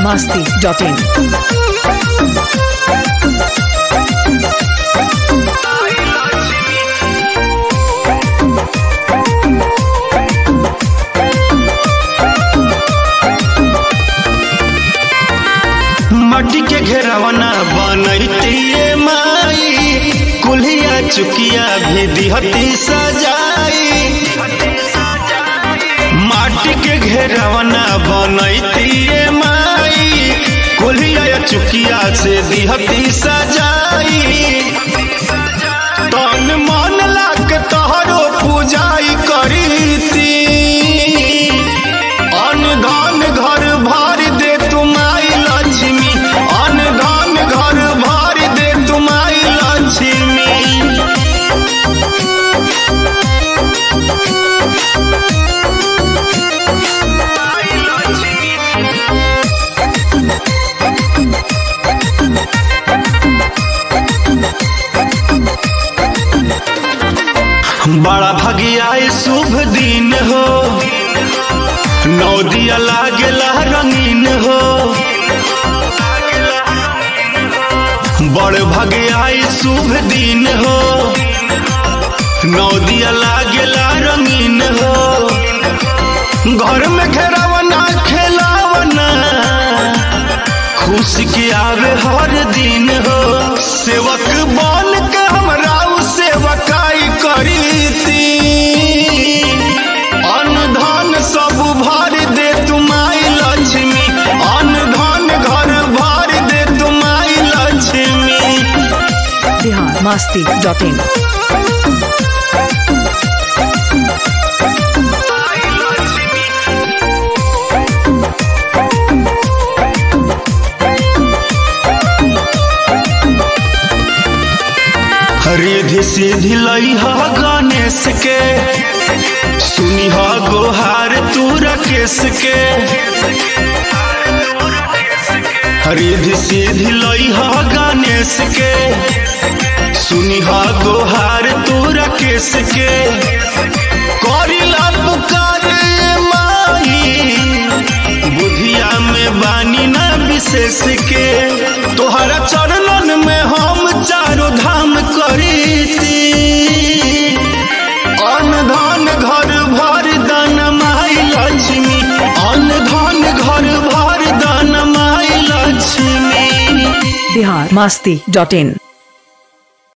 masti.in. मट्टी के घेरवना बनैतिए माई कुल्हिया चुकिया भी दिहती सजाई माटी के घेरवना बनैतिए माई कुल्हिया चुकिया से दिहती सजाई तन मन लाग तोहरो पूजाई करीती अन धन घर भर दे तुमाई लक्ष्मी अन धन घर भर दे तुमाई लक्ष्मी बड़ा भगियाए शुभ दिन हो नौ दिया लागेला रंगीन हो बड़ भगियाए शुभ दिन हो नौ दिया लागेला रंगीन हो घर में घेरावना खेलावना खुश के आवे हर दिन हो सेवक बन के हमरा उ सेवकाई करीती अन्न धन सब भर दे तुमाई लक्ष्मी अन्न धन घर भर दे तुमाई लक्ष्मी Bihar masti.in. रिधि सीधी लई ह गणेश के सुनी ह गोहार तू रकेश के रिधि सीधी लई ह गणेश के सुनी ह गोहार तू रकेश के करिला पुकार माई बुधिया में बानी ना विशेष के तोहरा चरणन में हम चारो धाम करीती अन्न धन घर भर दन माई लक्ष्मी अन्न धन घर भर दन माई लक्ष्मी Bihar masti.in.